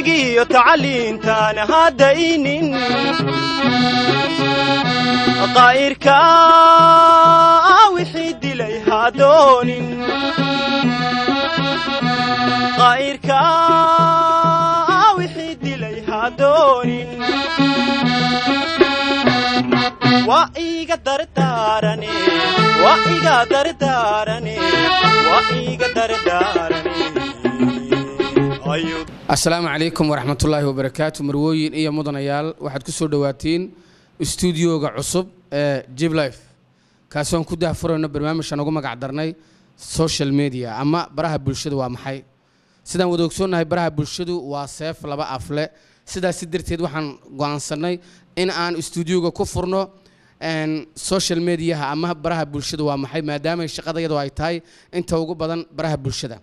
cilmigiiyo tacliintaan haddaynin qaa'irka wixii dilay hadoonin qaa'irka wixii dilay hadoonin waa iga dardaarane waa iga dardaarane waa iga dardaarane ayuu asalaamu calaykum waraxmatullaahi wabarakaatu marwooyin iyo mudanayaal waxaad ku soo dhowaatiin istuudiyooga cusub ee jiblife kaasoon ku dahfurayno barnaamijkan ugu magac darnay social media ama baraha bulshadu waa maxay sidaan wada ogsoonnahay baraha bulshadu waa seef laba afle sidaasi darteed waxaan go'aansannay in aan istuudiyooga ku furno social mediaha ama baraha bulshadu waa maxay maadaamay shaqadayadu ay tahay inta ugu badan baraha bulshada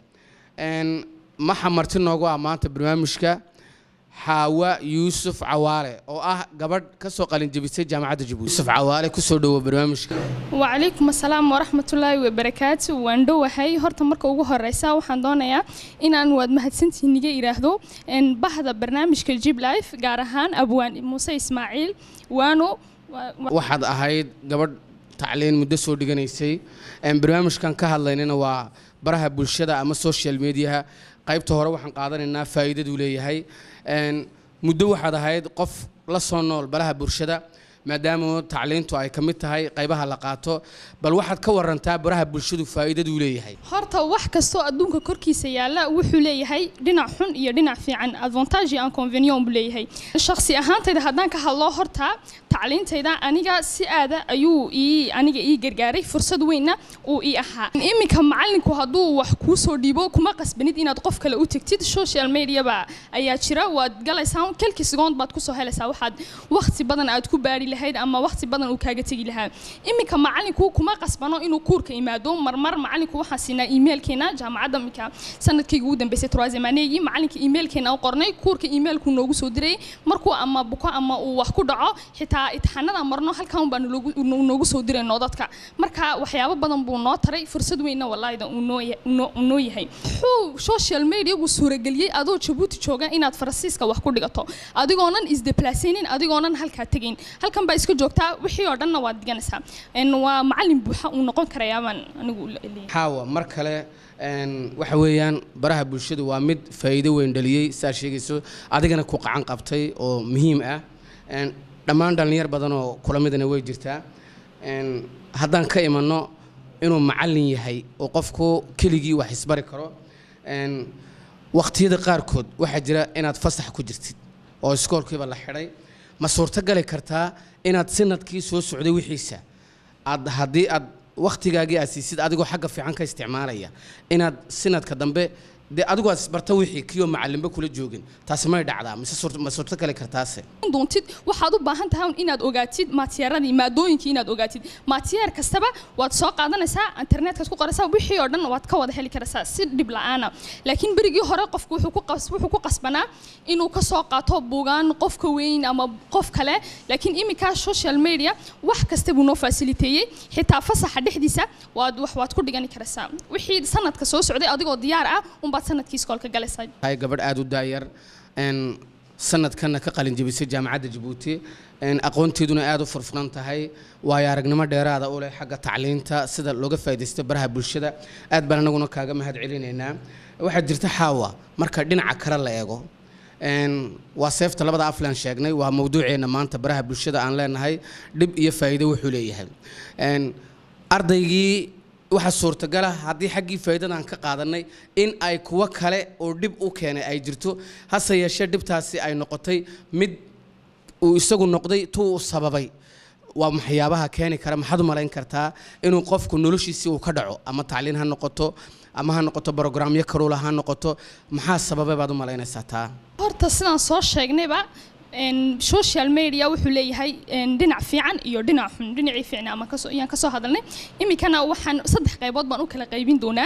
maxa marti noogu ah maanta barnaamijka xaawa yuusuf cawaale oo ah gabadh ka soo qalinjabisay jaamacadda jabuuti yuusuf cawaale kusoo dhowo barnaamijka wacalaykum asalaam waraxmatullaahi wabarakaatu waan dhowahay horta marka ugu horeysa waxaan doonayaa inaan waad mahadsantihiin iga idhaahdo bahda barnaamijka jib life gaar ahaan abwaan muuse ismaaciil waano waxaad ahayd gabadh tacliin muddo soo dhiganaysay barnaamijkan ka hadlaynana waa baraha bulshada ama social mediaha qaybta hore waxaan qaadanaynaa faa'iidaduu leeyahay muddo waxaad ahayd qof la soo nool baraha bulshada maadaama tacliintu ay ka mid tahay qaybaha la qaato bal waxaad ka warantaa baraha bulshadu faa'iidaduu leeyahay horta wax kastoo adduunka korkiisa yaalla wuxuu leeyahay dhinac xun iyo dhinac fiican advantage iyo inconvenient buu leeyahay shakhsi ahaantayda haddaan ka hadlo horta tacliintayda aniga si aada ayuu ii aniga ii gargaaray fursad weynna uu ii ahaa iminka macallinku hadduu wax kuu soo dhiibo kuma qasbanid inaad qof kale u tegtid social mediaba ayaa jira waad galaysaa kelki segoond baad kusoo helaysaa waxaad waqti badan aad ku baari lahayd ama waqti badan uu kaaga tegi lahaa iminka macallinku kuma qasbano inuu kuurka imaado marmar macallinku waxaan siinaa emailkeena jaamacadda iminka sanadkayga ugu dambeysay troisimaneegii macallinka emailkeena u qornay kuurka emailku noogu soo diray markuu ama buko ama uu wax ku dhaco xitaa itixaanada marno halkan baa noogu soo dirayno dadka marka waxyaabo badan buu noo taray fursad weynna walaahida uu noo yahay wuxuu social mediagu suurageliyey adoo jabuuti jooga inaad faransiiska wax ku dhigato adigoonan isdeplaasaynin adigoonan halkaa tegayn halkan baa iska joogtaa wixii oo dhanna waad diganaysaa waa macallin buuxa uu noqon karayaabaan anigu xaawa mar kale waxa weeyaan baraha bulshadu waa mid faa'iido weyn dhaliyey saa sheegayso adigana ku qacan qabtay oo muhiim ah dhammaan dhallinyar badan oo kula midana way jirtaa haddaan ka imanno inuu macallin yahay oo qofku keligii wax isbari karo waqtiyada qaarkood waxaa jira inaad fasax ku jirtid oo iskoolkiiba la xidhay ma suurtogali kartaa inaad sanadkii soo socday wixiisa aad haddii aad wakhtigaagii aad siisid adigoo xagga fiican ka isticmaalaya inaad sanadka dambe dee adigu aad isbarta wixii kiyoo macallinba kula joogin taasi may dhacdaa mise ma suurto gali kartaase doontid waxaad u baahan tahay inaad ogaatid maatiyaaradii maadooyinkii inaad ogaatid maatiyaar kastaba waad soo qaadanaysaa internetka ku qoraysaa wixii oo dhan waad ka wada heli karaysaa si dhib la'aana laakiin berigii hore qofku wuxuu ku qasbanaa inuu ka soo qaato buugaan qofka weyn ama qof kale laakiin iminkaa social media wax kasta buu noo fasiliteeyey xitaa fasaxa dhexdiisa waad wax waad ku dhigani karaysaa wixii sanadka soo socday adigoo diyaar ah unbaad sanadkii iskoolka galaysaa hay gabadh aada u daayar sanadkanna ka qalin jebisay jaamacadda jabuuti aqoonteeduna aada u furfuran tahay waayo aragnimo dheeraada u leh xagga tacliinta sida looga faaidaysto baraha bulshada aad baan anaguna kaaga mahad celinaynaa waxaa jirta xaawa marka dhinaca kale la eego waa seefta labada aflan sheegnay waa mawduuceenna maanta baraha bulshada aan leenahay dhib iyo faa'iido wuxuu leeyahay ardaygii waxaa suurtagala haddii xaggii faa'iidadan ka qaadanay in ay kuwo kale oo dhib u keenay ay jirto hase yeeshee dhibtaasi ay noqotay mid uu isagu noqday tuu u sababay waa waxyaabaha keeni kara maxaad u malayn kartaa inuu qofku noloshiisii uu ka dhaco ama tacliin ha noqoto ama ha noqoto brogramyo karuula ha noqoto maxaa sababay baad u malaynaysaa taa horta sidaan soo sheegnayba social media wuxuu leeyahay dhinac fiican iyo dhinac xun dhinacii fiicna ama kasoo ayaan kasoo hadalnay iminkana waxaan saddex qaybood baan u kala qaybin doonaa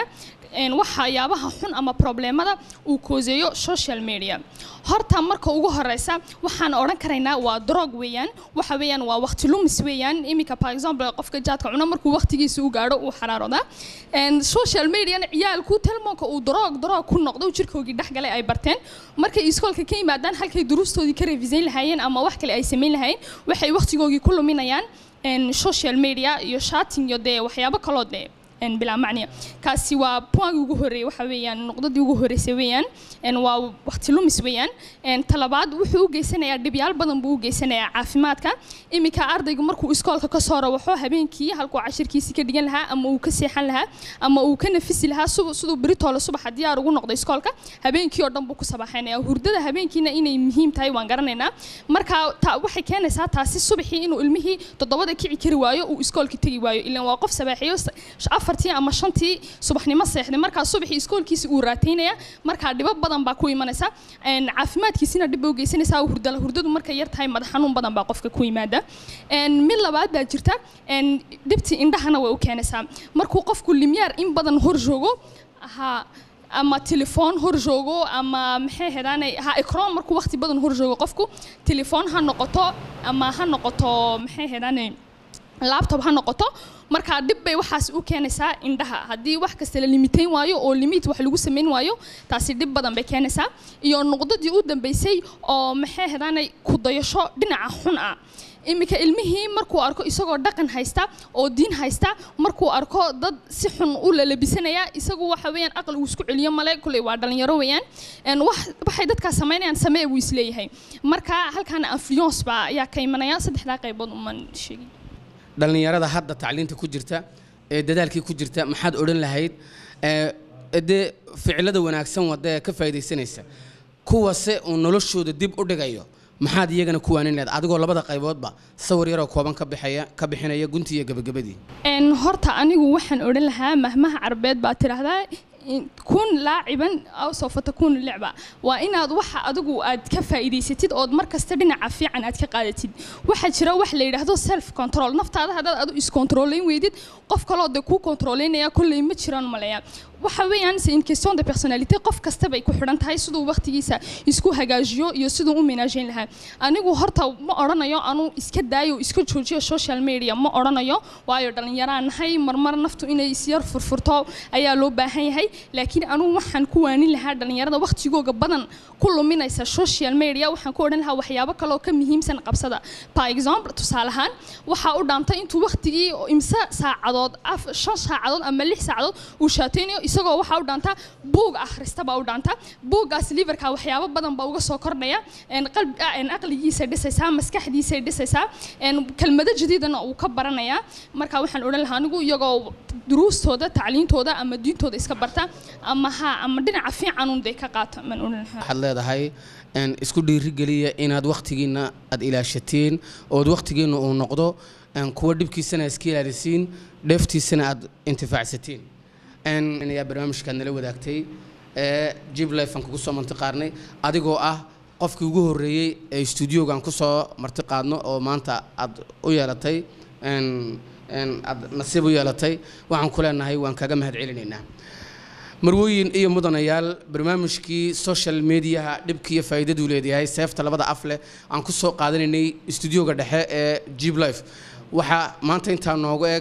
een, waxyaabaha xun ama problemada uu kooseeyo social media horta marka ugu horeysa waxaan odhan karaynaa waa drog weeyaan waxa weeyaan waa waqti lumis weeyaan iminka par exemple qofka jaadka cuno markuu waqtigiisa u gaadho uu xaraarodaa Een, social mediana ciyaalku telmoonka uu drog drog ku noqdo jirkoogii dhexgalay ay barteen markay iskoolka ka yimaadaan halkay duruustoodii ka revisayn lahaayeen ama wax kale ay samayn lahaayeen waxay waqtigoogii ku luminayaan een, social media iyo shating iyo dee waxyaabo kaloo dee een, bilaa macniya kaasi waa poingi ugu horeeyay waxa weeyaan nuqdadii ugu horeysay weeyaan een, waa waqti lumis weeyaan een, talabaad wuxuu u geysanayaa dhibyaal badan buu u geysanayaa caafimaadka iminka ardaygu markuu iskoolka ka soo rawaxo habeenkii halkuu cashirkiisi ka dhigan lahaa ama uu ka seexan lahaa ama uu ka nafisi lahaa su- siduu beritoole subaxa diyaar ugu noqdo iskoolka habeenkii oo dhan buu ku sabaxaynaya hurdada habeenkiina inay muhiim tahay waan garanaynaa marka ta waxay keenaysaa taasi subaxii inuu ilmihii toddobada kici kari waayo uu iskoolka tegi waayo ilan waa qof sabaaxiyo s- afartii ama shantii subaxnimo seexday markaa subaxii iskoolkiisa uu raataynaya markaa dhibo badan baa ku imanaysa een, caafimaadkiisina dhib bay u geysanaysaa hurdala hurdadu markay yar tahay madax xanuun badan baa qofka ku yimaada Een, mid labaad baa jirta een, dhibtii indhahana way u keenaysaa markuu qofku limyaar in badan hor joogo ha ama telefoon hor joogo ama maxay hedaanay ha ekroon markuu waqti badan hor joogo qofku telefoon ha noqoto ama ha noqoto maxay hedaanay laptop ha noqoto markaa dhib bay waxaas u keenaysaa indhaha haddii wax kasta la limitayn waayo oo limit wax lagu samayn waayo taasi dhib badan bay keenaysaa iyo nuqdadii u dambeysay oo maxay hedaanay ku dayasho dhinaca xun ah iminka ilmihii markuu arko isagoo dhaqan haysta oo diin haysta markuu arko dad si xun u lalabisanaya isagu waxa weeyaan aqal uu isku celiyo male kuley waa dhalinyaro weeyaan Een, wax- waxay dadkaas samaynayaan samee buu isleeyahay marka halkaana influence baa ayaa ka imanaya saddexdaa qaybood uman sheegin dhallinyarada hadda tacliinta ku jirta ee dadaalkii ku jirta maxaad odhan lahayd ee dee ficilada wanaagsan wada ee ka faa'iidaysanaysa kuwase uu noloshooda dib u dhigayo maxaad iyagana ku waanin lahayd adigoo labada qayboodba sawir yaroo kooban ka bixaya ka bixinaya gunti iyo gabagabadii Een, horta anigu waxaan odhan lahaa mahmaha carbeed baa tidhaahdaa in- kun laaciban aw sawfa takuunu licba waa inaad waxa adigu aad ka faa'iidaysatid ood mar kasta dhinaca fiican aad ka qaadatid waxaa jira wax la yidhaahdo self control naftaada haddaad adu iscontrolayn weydid qof kaloo dee kuu controlaynaya kolley ma jiraan maleya waxa weeyaan c'est une question de personnalité qof kasta bay ku xidhan tahay siduu waqtigiisa isku hagaajiyo iyo siduu u manaajeyn lahaa anigu horta ma odhanayo anuu iska daayo iska joojiyo social media ma odhanayo waayo dhallinyaraan nahay marmar naftu inay isyar furfurto ayaa loo baahan yahay laakiin anuu waxaan ku waanin lahaa dhallinyarada waqtigooga badan ku luminaysa social media waxaan ku odhan lahaa waxyaabo kaloo ka muhiimsan qabsada par exemple tusaale ahaan waxaa u dhaantay intuu waqtigii oo imse saacadood af- shan saacadood ama lix saacadood uu shaateynayo isagoo waxaa u dhaantaa buug akhrista baa u dhaanta buuggaas liverka waxyaabo badan baa uga soo kordhaya een qalbi ah, een aqligiisay dhisaysaa maskaxdiisay dhisaysaa een kelmado jadiidana uu ka baranayaa marka waxaan odhan lahaa anigu iyagoo duruustooda tacliintooda ama diintooda iska barta ama ha ama dhinaca fiicanun dee ka qaata maan odhan lahaa waxaad leedahay een, isku dhiirigeliya inaad wakhtigiina aad ilaashatiin ood wakhtigiina uu noqdo een, kuwa dhibkiisana iska ilaalisiin dheeftiisana aad intifaacsatiin een, ayaa barnaamijkaad nala wadaagtay ee jib life aan kugu soo marti qaadnay adigoo ah qofkii ugu horreeyey ee stuudiogaan ku soo marti qaadno oo maanta aad u yeelatay een, een, aad nasiib u yeelatay waxaan ku leenahay waan kaga mahad celinaynaa marwooyin iyo mudanayaal barnaamijkii social mediaha dhibka iyo faa'iidaduu leedahay seefta labada af leh aan ku soo qaadanaynay stuudioga dhexe ee jib life waxaa maanta intaa noogu eg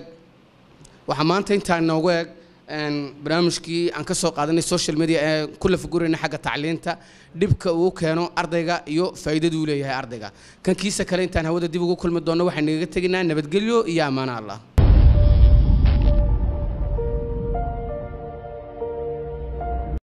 waxaa maanta intaa noogu eg een, barnaamijkii aan ka soo qaadanay social media ee ku lafagurayna xagga tacliinta dhibka uu keeno ardayga iyo faa'iidaduu leeyahay ardayga kan kiisa kale intaan hawada dib ugu kulmi doonno waxaan nagaga teginaa nabadgelyo iyo ammaano allah